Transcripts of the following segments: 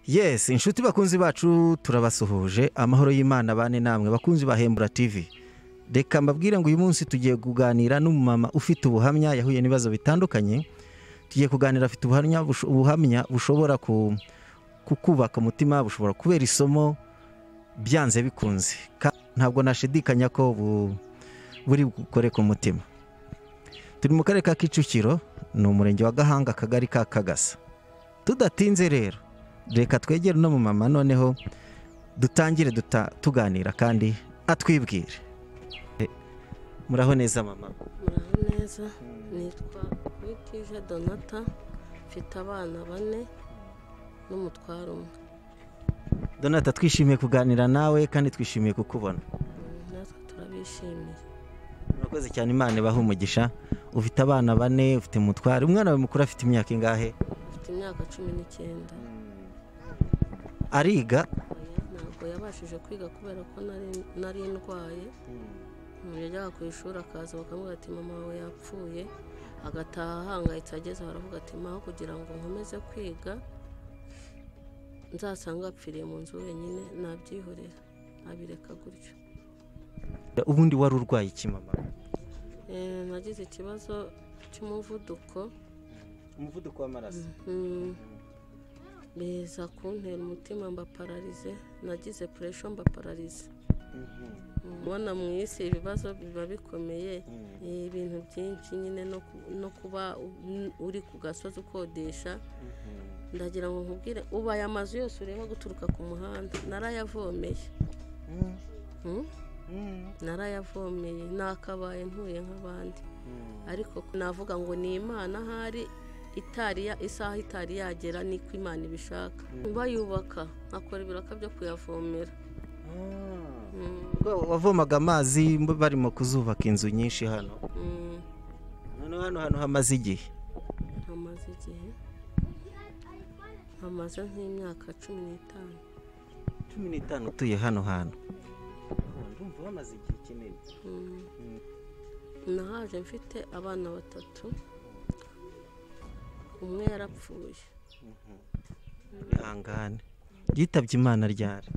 yesi inshuti bakunzi bacu turabasuhuje amahoro y'imana bane namwe bakunzi bahembura tivi reka mbabwire ngo uyu munsi tugiye kuganira n'umumama ufite ubuhamya yahuye n'ibibazo bitandukanye tugiye kuganira afite ubuhamya busho- ubuhamya bushobora ku- kukubaka umutima bushobora kubera isomo byanze bikunze Ka- ntabwo nashidikanya ko bu- buri bukore ku mutima turi mu karere ka kicukiro ni umurenge wa gahanga akagari ka kagasa tudatinze rero reka twegere uno mumama noneho dutangire duta- tuganira kandi atwibwire Eh, muraho neza mama muraho neza nitwa witije donata mfite abana bane n'umutwaro umwe donata twishimiye kuganira nawe kandi twishimiye kukubona natwe turabishimiye murakoze cyane imana ibahe umugisha ufite abana bane ufite umutware umwana wawe mukuru afite imyaka ingahe afite imyaka cumi n'icyenda ariga oya ntabwo yabashije kwiga kubera ko nari- nari ndwaye umuntu yajyaga ku ishuri akaza bakamubwira ati mama wawe yapfuye agataha ahangayitse ageze baravuga ati maho kugira ngo nkomeze kwiga nzasange apfiriye mu nzu wenyine nabyihorera nabireka gutyo ubundi wari urwaye iki mama Eh, nagize ikibazo cy'umuvuduko umuvuduko w'amaraso Mm. biza kuntera umutima mba pararize nagize puresho mba pararize ubona mu isi ibibazo biba bikomeye eh, ibintu byinshi nyine no ku- no kuba u- uri ku gasozi ukodesha ndagira ngo nkubwire ubaye amazu yose ureba guturuka ku muhanda narayavomeye Mm? narayavomeye nakabaye ntuye nk'abandi ariko navuga ngo ni imana ahari itari ya- isaha itari yagera niko imana ibishaka bayubaka nkakora ibiraka byo kuyavomera Mm, Ubwo wavomaga amazi mb- barimo kuzubaka inzu nyinshi hano mm, noneho hano hantu hamaze igihe hamaze igihe hamaze nk'imyaka cumi n'itanu cumi n'itanu utuye hano hantu ndumva hamaze igihe kinini Mm. nahaje mfite abana batatu umwe yarapfuye bihangane yitabye imana ryari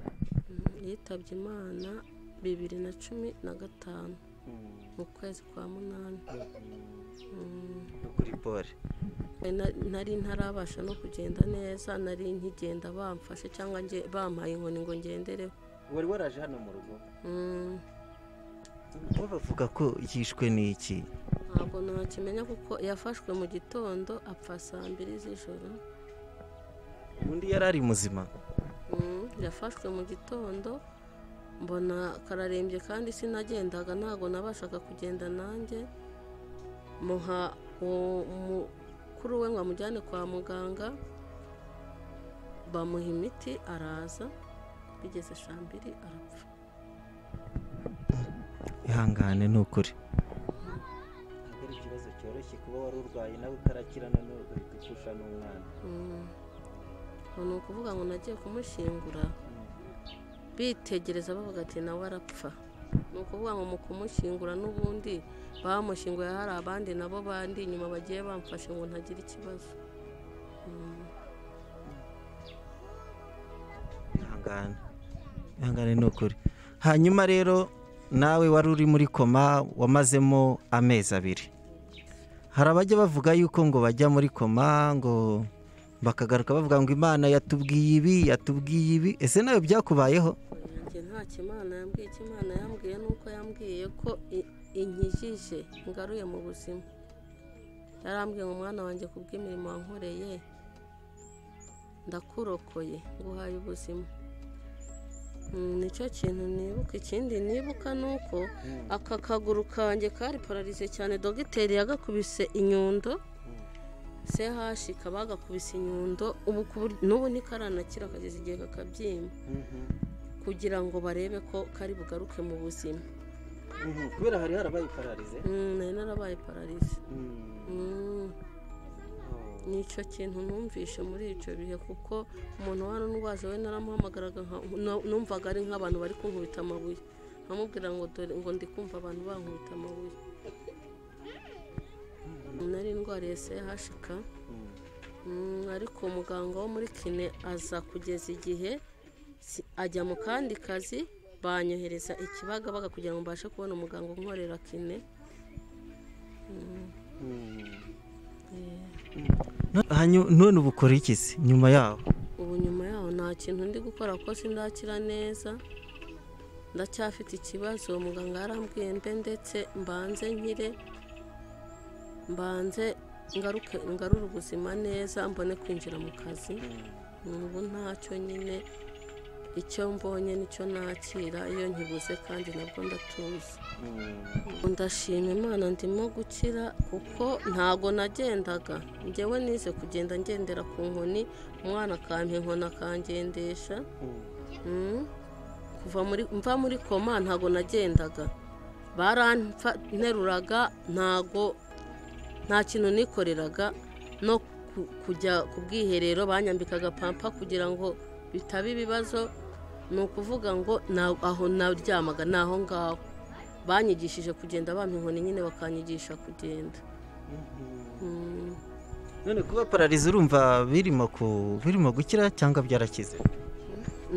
Mm, yitabye imana bibiri na cumi na gatanu mu kwezi kwa munani Mm. no kuri pole Na- nari ntarabasha no kugenda neza nari nkigenda bamfashe cyangwa nge- bampaye inkoni ngo ngendereho wari waraje hano mu rugo Mm, bo bavuga ko yishwe n'iki ntabwo nakimenya kuko yafashwe mu gitondo apfa saa mbiri z'ijoro undi yari ari muzima Mm, yafashwe mu gitondo mbona kararembye kandi sinagendaga ntabwo nabashaga kugenda nanjye muha uwo mukuru we ngo amujyane kwa muganga bamuha imiti araza bigeze saa mbiri arapfa ihangane ni ukuri ntabwo ari ikibazo cyoroshye kuba wari urwaye nawe utarakira none ugahita upfusha n'umwana Mm. Ubu ni ukuvuga ngo nagiye kumushyingura bitegereza bavuga ati nawe arapfa ni ukuvuga ngo mu kumushyingura n'ubundi bamushyinguye hari abandi nabo bandi inyuma bagiye bamfashe ngo ntagire ikibazo Mm. ihangane ihangane ni ukuri hanyuma rero nawe wari uri muri koma wamazemo amezi abiri hari abajya bavuga yuko ngo bajya muri koma ngo bakagaruka bavuga ngo imana yatubwiye ibi yatubwiye ibi ese nawe byakubayeho njye nta kimana yambwiye ikimana yambwiye nuko yambwiye ko i- inkijije ngaruye mu buzima yarambwiye ngo mwana wanjye ku bw'imirimo wankoreye ndakurokoye nguhaye ubuzima Mm, nicyo kintu nibuka ikindi nibuka ni uko aka kaguru kanjye kari pararize cyane dogiteri yagakubise inyundo CH bagakubise inyundo ubu ku buryo- n'ubu nikaranakira kageza igihe kakabyimba kugira ngo barebe ko kari bugaruke mu buzima kubera hari harabaye pararize Mm, nari narabaye pararize Mm, nicyo kintu numvishe muri icyo bihe kuko umuntu warundwaje we naramuhamagaraga nka- nu- numvaga ari nk'abantu bari kunkubita amabuye nkamubwira ngo dore ngo ndi kumva abantu bankubita amabuye nari ndwariye CHK ariko muganga wo muri kine aza kugeza igihe si- ajya mu kandi kazi banyohereza ikibagabaga kugira ngo mbashe kubona umuganga unkorera kine Hanyu- none ubu ukora iki se nyuma yaho ubu nyuma yaho nta kintu ndi gukora kuko sindakira neza ndacyafite ikibazo muganga yarambwiye mbe ndetse mbanze nkire mbanze ngaruke ngarure ubuzima neza mbone kwinjira mu kazi ubu ntacyo nyine icyo mbonye nicyo nakira iyo nkibuze kandi nabwo ndatuza ndashima imana ndimo gukira kuko ntago nagendaga ngewe nize kugenda ngendera ku nkoni umwana akampa inkoni akangendesha Mm. kuva muri mva muri koma ntago nagendaga baranteruraga ntago nta kintu nikoreraga no ku- kujya ku bwiherero banyambikaga pampa kugira ngo bitaba ibibazo ni ukuvuga ngo na- aho naryamaga ni aho ngaho banyigishije kugenda bampa inkoni nyine bakanyigisha kugenda Mm. none kuba pararize urumva birimo ku birimo gukira cyangwa byarakize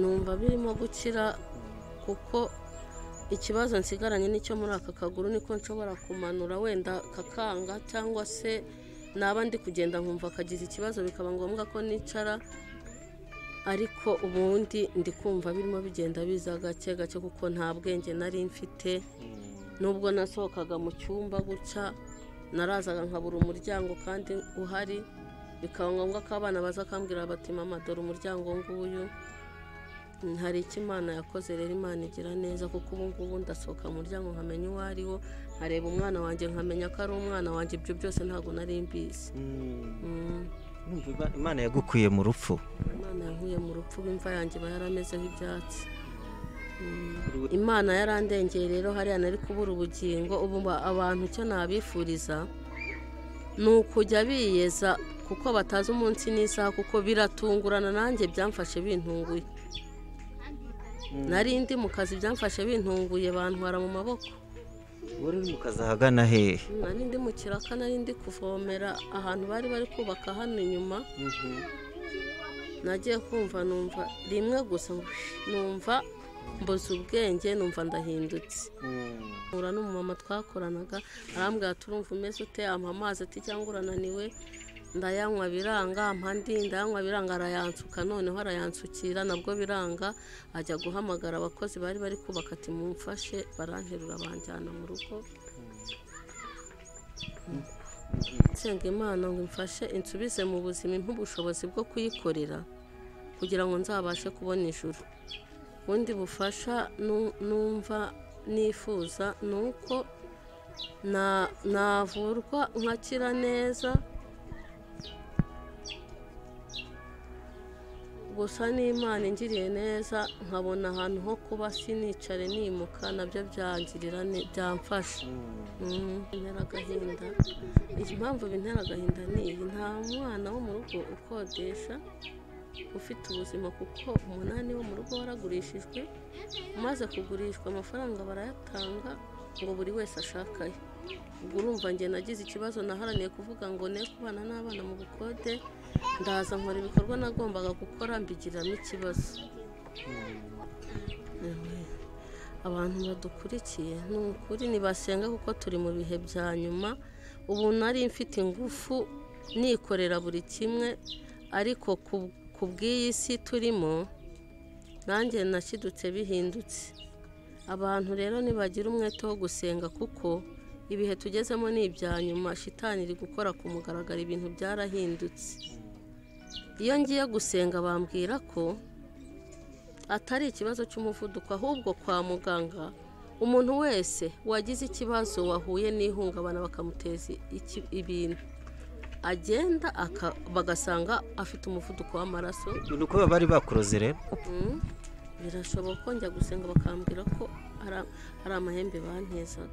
numva birimo gukira kuko ikibazo nsigaranye n'icyo muri aka kaguru niko nshobora kumanura wenda kakanga cyangwa se naba ndi kugenda nkumva akagize ikibazo bikaba ngombwa ko nicara ariko ubundi ndi kumva birimo bigenda biza gake gake kuko nta bwenge nari mfite nubwo nasohokaga mu cyumba gutya narazaga nkabura umuryango kandi uhari bikaba ngombwa ko abana baza kambwira bati mama dore umuryango nguyu hari icyo imana yakoze rero imana igira neza kuko ubu ngubu ndasohoka mu muryango nkamenya uwo ari wo nkareba umwana wanjye nkamenya ko ari umwana wanjye ibyo byose ntabwo nari mbizi Mm, Urumva Ima- imana yagukuye mu rupfu imana yankuye mu rupfu imva yanjye iba yaramezeho ibyatsi Mm, imana yarandengeye rero hariya nari kubura ubugingo ubu ba- abantu icyo nabifuriza ni ukujya biyeza kuko batazi umunsi n'isaha kuko biratungurana nanjye byamfashe bintunguye nari ndi mu kazi byamfashe bintunguye bantwara mu maboko wari uri mu kazi ahagana hehe nari ndi mu kiraka nari ndi kuvomera ahantu bari bari kubaka hano inyuma nagiye kumva numva rimwe gusa numva mbuze ubwenge numva ndahindutse mpura n'umumama twakoranaga arambwira turumva umeze ute ampa amazi ati cyangwa urananiwe ndayanywa biranga ampa andi ndayanywa biranga arayansuka noneho arayansukira nabwo biranga ajya guhamagara abakozi bari bari kubaka ati mumfashe baranterura banjyana mu rugo nsenga imana ngo imfashe insubize mu buzima impe ubushobozi bwo kuyikorera kugira ngo nzabashe kubona ijuru ubundi bufasha nu- numva nifuza ni uko na- navurwa nkakira neza gusa n'imana ingiriye neza nkabona ahantu ho kuba sinicare nimuka nabyo byangirira ne- byamfasha Mm, bintera agahinda impamvu bintera agahinda ni iyi nta mwana wo mu rugo ukodesha ufite ubuzima kuko umunani wo mu rugo waragurishijwe umaze kugurishwa amafaranga barayatanga ngo buri wese ashakaye ubwo urumva njye nagize ikibazo naharaniye kuvuga ngo ne kubana n'abana mu bukode ndaza nkora ibikorwa nagombaga gukora mbigiriramo ikibazo Ewe. abantu badukurikiye ni ukuri ntibasenga kuko turi mu bihe bya nyuma ubu nari mfite ingufu nikorera buri kimwe ariko ku- ku bw'iyi si turimo nanjye nashidutse bihindutse abantu rero ntibagira umwete wo gusenga kuko ibihe tugezemo ni ibya nyuma shitani iri gukora ku mugaragaro ibintu byarahindutse iyo ngiye gusenga bambwira ko atari ikibazo cy'umuvuduko ahubwo kwa muganga umuntu wese wagize ikibazo wahuye n'ihungabana bakamuteza iki- ibintu agenda aka- bagasanga afite umuvuduko w'amaraso ni uko bari bakuroze rero Mm. birashoboka ko njya gusenga bakambwira ko ara- ari amahembe bantezaga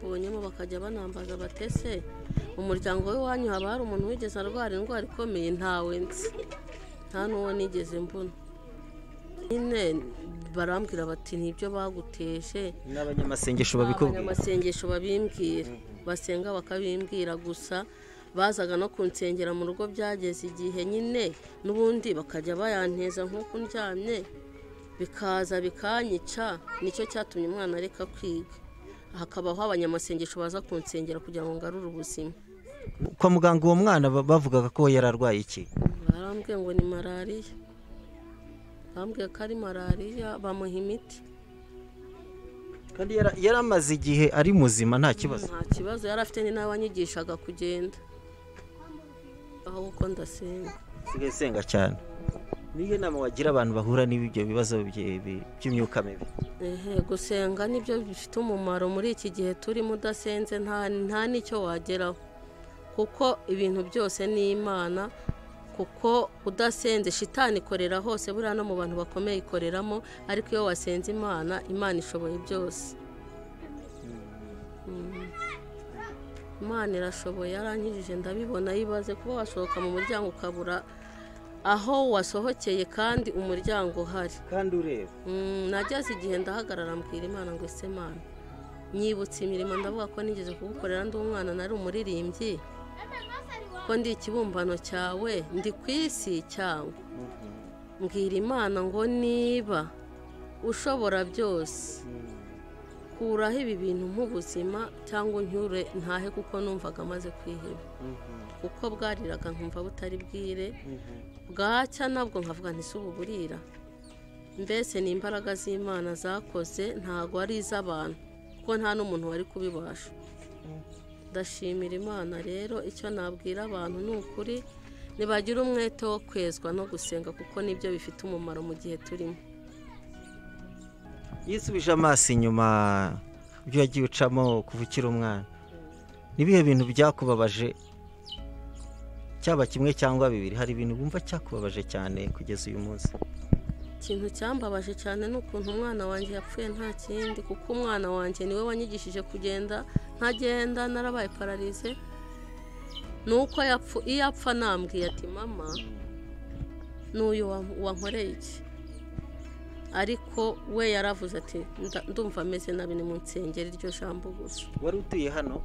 ubonyemo bakajya banambaza batese umuryango w'iwanyu haba hari umuntu wigeze arwara indwara ikomeye ntawe nzi nta n'uwo nigeze mbona nyine barambwira bati nibyo baguteje n'abanyamasengesho abanyamasengesho babikubwira amasengesho babimbwira basenga bakabimbwira gusa bazaga no kunsengera mu rugo byageze igihe nyine n'ubundi bakajya bayanteza nk'uko ndyamye bikaza bikanyica nicyo cyatumye umwana areka kwiga hakabaho abanyamasengesho baza kunsengera kugira ngo ngarure ubuzima kwa muganga uwo mwana ba- bavugaga ko yari arwaye iki barambwiye ngo ni malariya barambwiye ko ari malariya bamuha imiti kandi yara- yari amaze igihe ari muzima nta kibazo nta kibazo yari afite ni n'abanyigishaga kugenda aho kuko ndasenga usigaye usenga cyane niyo nama wagira abantu bahura n'ibyo bibazo bye- bi- by'imyuka mibi Ehe, gusenga nibyo bifite umumaro muri iki gihe turimo udasenze nta nta n'icyo wageraho kuko ibintu byose ni imana kuko udasenze shitani ikorera hose buriya no mu bantu bakomeye ikoreramo ariko iyo wasenze imana imana ishoboye byose Mm. imana irashoboye yarankijije ndabibona yibaze kuba wasohoka mu muryango ukabura aho wasohokeye kandi umuryango uhari kandi ureba Mm, nageze igihe ndahagarara mbwira imana ngo ese mana nyibutse imirimo ndavuga ko nigeze kugukorera ndi umwana nari umuririmbyi ko ndi ikibumbano cyawe ndi ku isi cyangwa mbwira imana ngo niba ushobora byose kuraho ibi bintu nk'ubuzima cyangwa uncyure ntahe kuko numvaga amaze kwiheba kuko bwariraga nkumva butari bwire bwacya nabwo nkavuga nti si ubu burira mbese ni imbaraga z'imana zakoze ntabwo ari iz'abantu kuko nta n'umuntu wari kubibasha ndashimira imana rero icyo nabwira abantu ni ukuri ntibagira umwete wo kwezwa no gusenga kuko nibyo bifite umumaro mu gihe turimo iyo usubije amaso inyuma ibyo wagiye ucamo kuva ukiri umwana n'ibihe bintu byakubabaje cyaba kimwe cyangwa bibiri hari ibintu wumva cyakubabaje cyane kugeza uyu munsi ikintu cyambabaje cyane ni ukuntu umwana wanjye yapfuye nta kindi kuko umwana wanjye niwe wanyigishije kugenda ntagenda narabaye pararize ni uko yapfu iyo apfa nambwiye ati mama n'uyu wa- wankoreye iki ariko we yaravuze ati "Nda- ndumva ameze nabi ni mu nsengero iryo jambo gusa wari utuye hano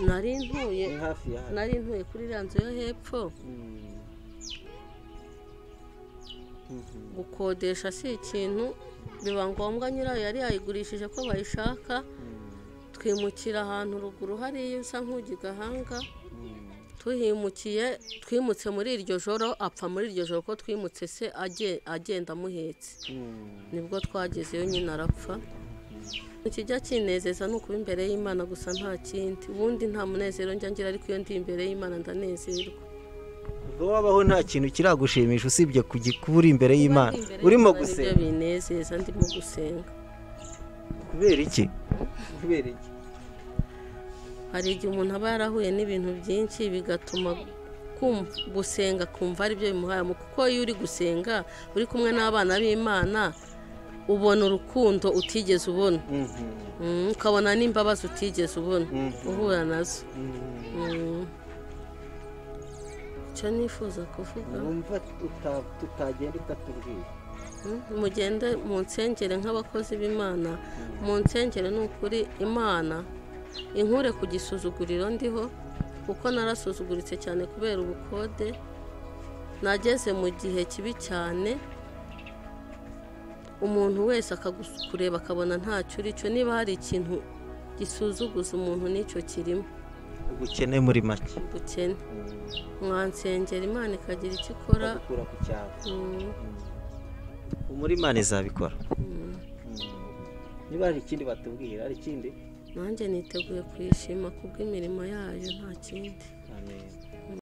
nari ntuye hafi ya nari ntuye kuri iriya nzu yo hepfo gukodesha si ikintu biba ngombwa nyirayo yari yayigurishije ko bayishaka twimukira ahantu ruguru hariya usa nk'ujya i gahanga tuhimukiye twimutse muri iryo joro apfa muri iryo joro ko twimutse se aje- agenda amuhetse nibwo twagezeyo nyine arapfa ikijya kinezeza ni ukuba imbere y'imana gusa nta kindi ubundi nta munezero njya ngira ariko iyo ndi imbere y'imana ndanezerwa ubwo wabaho nta kintu kiragushimisha usibye kugi- kuba uri imbere y'imana Imbere urimo y'Imana nibyo gusenga binezeza ndimo gusenga kubera iki kubera iki hari igihe umuntu aba yarahuye n'ibintu byinshi bigatuma kumva- gusenga kumva ari byo bimuhaye mu- kuko iyo uri gusenga uri kumwe n'abana b'imana ubona urukundo utigeze ubona Mm, ukabona n'imbabazi utigeze ubona uhura nazo Mm. icyo nifuza kuvuga wumva tutagenda utatubwira Mm, mugende mu nsengere nk'abakozi b'imana mu nsengere ni ukuri imana inkure ku gisuzuguriro ndiho kuko narasuzuguritse cyane kubera ubukode nageze mu gihe kibi cyane umuntu wese akakureba akabona ntacyo uri cyo niba hari ikintu gisuzuguza umuntu nicyo kirimo ubukene muri make ubukene mwansengera imana ikagira icyo ikora gukura ku cyaro Mm, muri imana izabikora mm. niba hari ikindi batubwira hari ikindi nanjye niteguye kuyishima kubw'imirimo yayo nta kindi amen